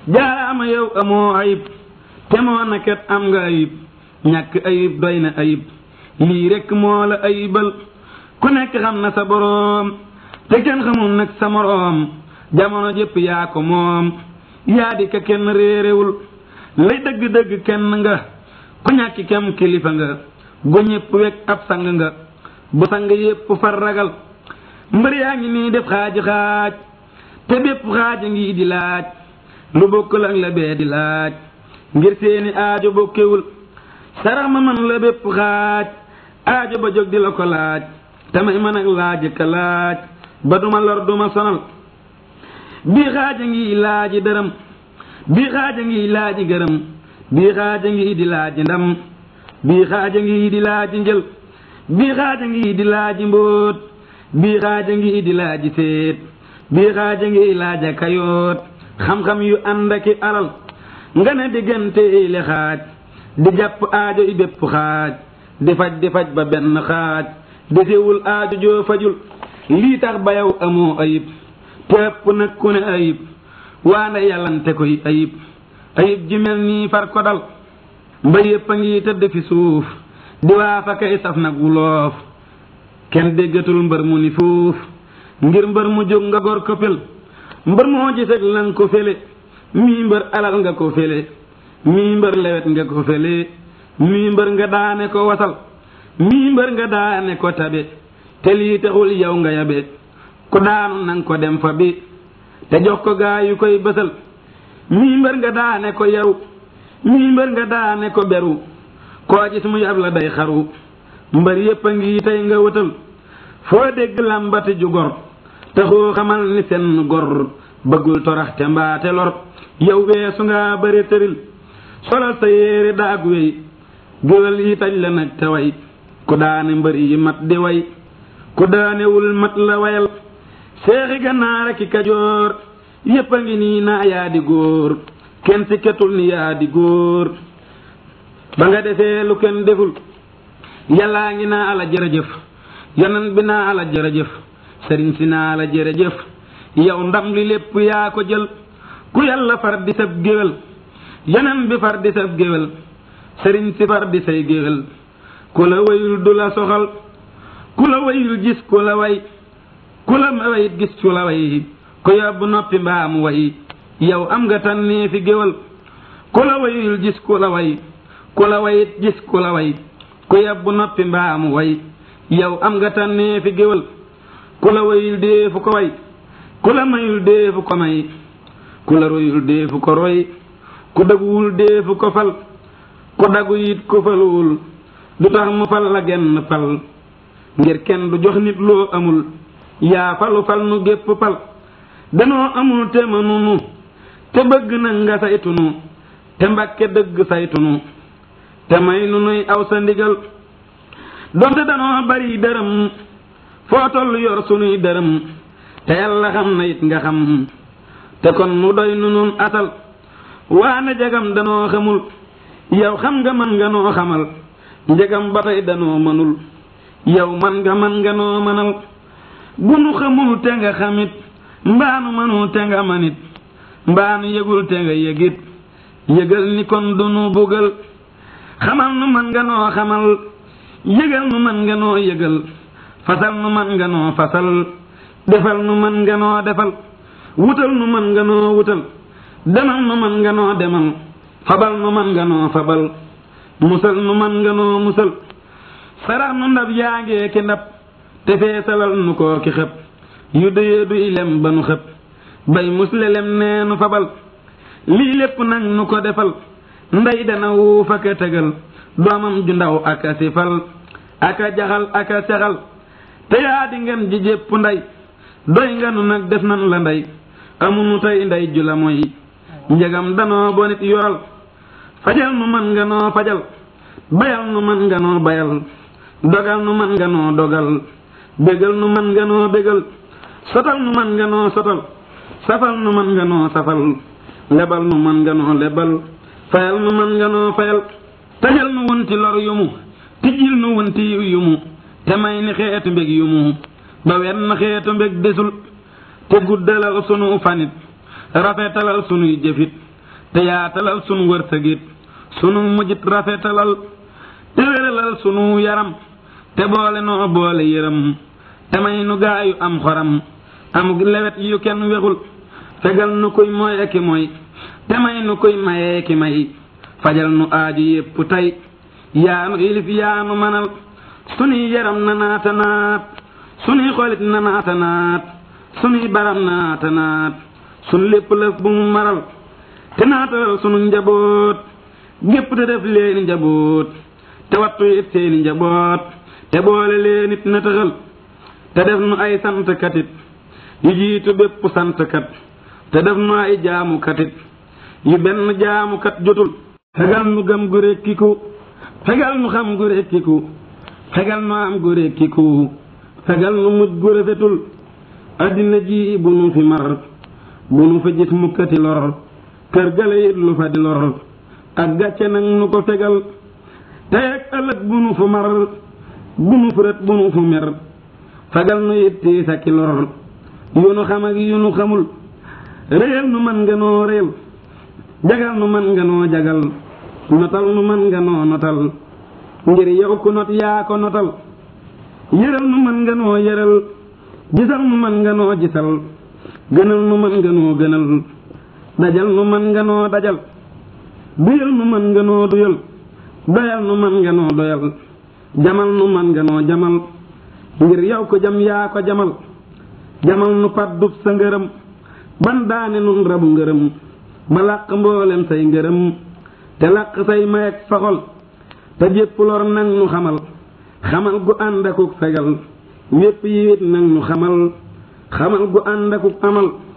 jaaraama yow amoo ayib te moo naket am nga ayib ñàkk ayib doy na ayib lii rekk moo la ayibal ku nekk xam na sa boroom te kenn xamul nag sa moroom jamono jëpp yaa ko moom yaa di ka kenn réerewul lay dëgg-dëgg kenn nga ku ñàkki kem kilifa nga gu ñëpp wekk ab sang nga bu sang yépp far ragal mbër yaa ngi nii def xaaji xaaj te bépp xaaja ngi di laaj lu bokkul ak la bee di laaj ngir seeni aajo bokkewul sarax ma man la bépp xaaj aajo ba jóg di la ko laaj te may mën ak laaj ka laaj ba duma lor duma sonal bii xaaja ngi laaji dërëm bii xaaja ngi laaji gërëm bii xaaja ngi di laaji ndam bii xaaja ngi di laaji njël bii xaaja ngi di laaji mbóot bii xaaja ngi di laaji séet bii xaaja ngi laaja kayoot xam-xam yu ànd aki alal nga ne diggante le xaaj di jàpp aajo i bépp xaaj di faj di faj ba benn xaaj desewul aajo joo fajul lii tax ba yow amoo ayib te ëpp nag ku ne ayib waande yàllante koy ayib ayib ji mel nii far ko dal mba yépp a ngi tëdd fi suuf di waa fa kay saf nag wuloof kenn déggatul mbër mu ni fuuf ngir mbër mu jóg nga gor ko fel mbër moo giseg lan ko fele mii mbër alal nga ko fele mii mbër lewet nga ko fele mii mbër nga daane ko wasal mii mbër nga daane ko tabe te lii taxul yow nga yabe ku daanu nang ko dem fa bi te jox ko gaa yu koy bësal mii mbër nga daane ko yaru mii mbër nga daane ko beru koo gis muy ab la day xaru mbër yépp a ngi tey nga wëtal foo dégg làmbati ju gor taxoo xamal ni seen gor bëggul torax te mbaate lor yow weesu nga bëri tëril solal sa yéere daag wey géwél yi taj la nag te way ku daane mbër yi mat di way ku daanewul mat la wayal seexi gannaar ak i kajoor yépp a ngi nii naa yaa di góor kenn si ketul ni yaa di góor ba nga defee lu kenn deful yàllaa ngi naa ala jërëjëf yonan bi naa ala jërëjëf sëriñ si naa la jërëjëf yow ndam li lépp yaa ko jël ku yàlla far di sab géwél yonan bi far di sab géwél sëriñ si far di say géwél ku la wayul du la soxal ku la wayul gis ku la way ku la wayit gis ku la way ku yóbbu noppi mbaam way yow am nga tànnee fi géwél ku la wayul gis ku la way ku la wayit gis ku la way ku yóbbu noppi mbaam way yow am nga tànnee fi géwél ku la wayul deefu ko way ku la mayul deefu ko may ku la royul deefu ko roy ku daguwul deefu ko fal ku dagu it ko faluwul du tax mu fal la genn fal ngir kenn du jox nit loo amul yaa falu fal nu gépp fal danoo amul te mënunu te bëgg na nga saytunu te mbàkke dëgg saytunu te may nu nuy aw sa ndigal donte danoo bari dërëm foo toll yor sunuy dërëm te yàlla xam na it nga xam te kon mu doy nu nun asal waane jagam danoo xamul yow xam nga man nga noo xamal njëgam ba tey danoo mënul yow man nga man nga noo mënal bu nu xamul te nga xamit mbaanu mënul te nga manit mbaanu yëgul te nga yëgit yëgal ni kon du nu bugal xamal nu man nga noo xamal yëgal nu man nga noo yëgal fasal nu man nga noo fasal defal nu man nga noo defal wutal nu man nga noo wutal demal nu man nga noo demal fabal nu man nga noo fabal musal nu man nga noo musal sarax nu ndab yaa ngee ki ndab te feesalal nu koo ki xëpp yu dëyee du ilem ba nu xëpp bay muslelem nee nu fabal lii lépp nag nu ko defal ndey dana wuuf aka tegal doomam ju ndaw aka sifal aka jaxal aka sexal te yaa di ngeen ji jépp ndey doy nga nu nag def nan la ndey amunu tey ndey ju la mooy njëgam danoo bonit yoral fajal nu man nga noo fajal bayal nu man nga noo bayal dogal nu man nga noo dogal bégal nu man nga noo bégal sotal nu man nga noo sotal safal nu man nga noo safal lebal nu man nga noo lebal fayal nu man nga noo fayal tajal nu wunti lor yumu tijjil nu wunti yiw yumu te may ni xeetu mbég yumu ba wenn xeetu mbég desul te guddalal sunu fanit rafetalal sunuy jëfit te yaatalal sunu wërsëgit sunu mujjit rafetalal te wéralal sunu yaram te boole noo boole yëram te may nu gaayu am xoram amug lewet yu kenn wexul fegal nu kuy mooy eki mooy te may nu kuy mayee ki may fajal nu aaju yépp tey yaanu ilif yaanu manal sunuy yaram na naata naat sunuy xolit na naata naat sunuy baram naata naat sunu lépp lëf bu mu maral te naatalal sunu njaboot gépp te def leeni njaboot te wattu it seeni njaboot te boole leen it na tëxal te def nu ay santkatit yu jiitu bépp santkat te def nu ay jaamukatit yu benn jaamukat jotul fegal nu gëm gu rekkiku fegal nu xam gu rekkiku fegal nu am gu rekkiku fegal nu mujj gu rafetul addina ji bu nu fi mar bu nu fa gis mukkati lor kër gale it lu fa di lor ak gàcce nag nu ko fegal tey ak ëllëg bu nu fu mar bu nu fu rët bu nu fu mer fegal nu it tiis ak i lor yu nu xam ak yu nu xamul réyal nu man nga noo réyal jagal nu man nga noo jagal notal nu man nga noo notal ngir yow ku not yaa ko notal yëral nu man nga noo yëral gisal nu man nga noo gisal gënal nu man nga noo gënal dajal nu man nga noo dajal duyal nu man nga noo duyal doyal nu man nga noo doyal jamal nu man nga noo jamal ngir yow ko jam yaa ko jamal jamal nu paddub sa ngërëm ban daane nun rabu ngërëm ba làq mboolem say ngërëm te làq say mayeg faxol te jépp lor nag nu xamal xamal gu ànd akuk fegal wépp yi wét nag nu xamal xamal gu ànd akuk amal